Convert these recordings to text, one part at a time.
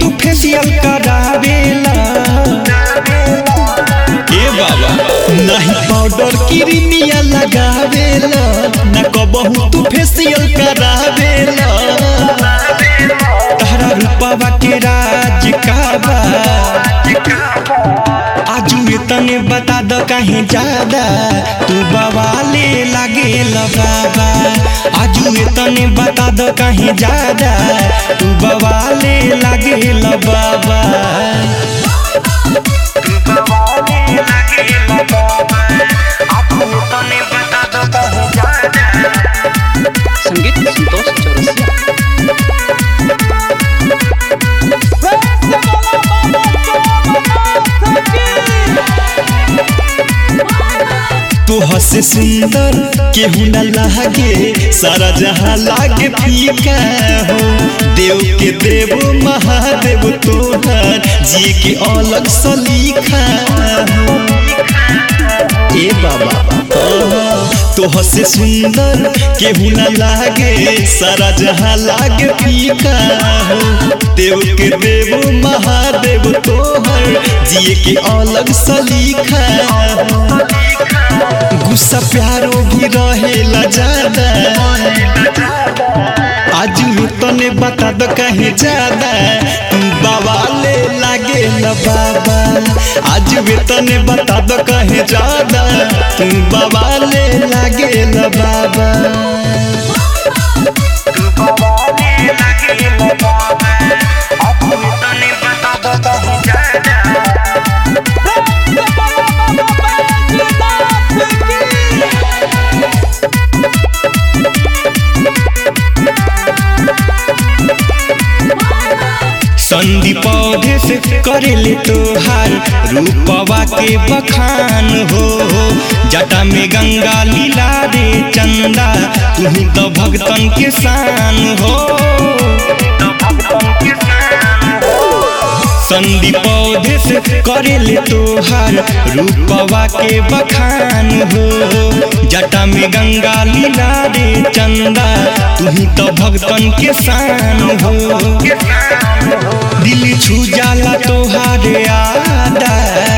तू फेसियल करावेला ए बाबा नहीं पाउडर क्रीमिया लगावेला न कबहू तू फेसियल करावेला तहरा रूपवा के राज का बा आजू तने बता द कहीं ज्यादा तू बवाले लागे बाबा आजू तने बता द कहीं ज्यादा तू बवाले लागे बाबा संगीत संतोष चौरसिया तू हसे सुंदर केहू न लागे सारा जहां लागे फीका हो देव के देव महादेव तोहर जी के अलग सलीखा हो ए बाबा तो हसे सुंदर केहू न लागे सारा जहां लागे फीका हो देव के देव महादेव तोहर जिए के अलग सलीखा हो गुस्सा प्यारो भी रहेला ज्यादा आज तने बता दो कहीं ज्यादा तू बवाले लागे न बाबा आज तने बता दो कहीं ज्यादा तू बवाले लागे न बाबा संधि पौधे से करेले तोहार रूपवा के बखान हो जटा में गंगा लीला रे चंदा तू तो भगतन के शान हो संधि पौधे से करेले तोहार रूपवा के बखान हो जटा में गंगा लीला रे चंदा तू तो भगतन के शान हो दिल छू जाला तोहारे आदा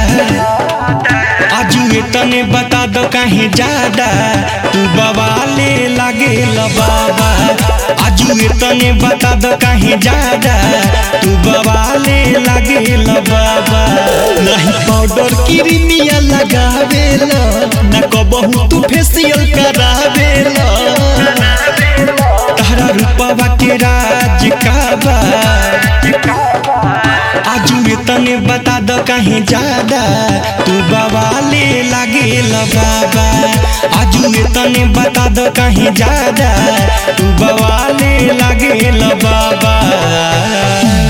आजू तने बता दो कहीं ज्यादा तू बवाले लागे बाबा आजू तने बता दो कहीं ज्यादा तू बवाले लागे बाबा नहीं पाउडर क्रीमिया लगावेला न कबहू तू फेसियल करावेला तहरा रूपवा के राज का बा आजू तने बता दो कहीं ज्यादा तू बवाले लागे बाबा आजू तने बता दो कहीं ज्यादा तू बवाले लागे बाबा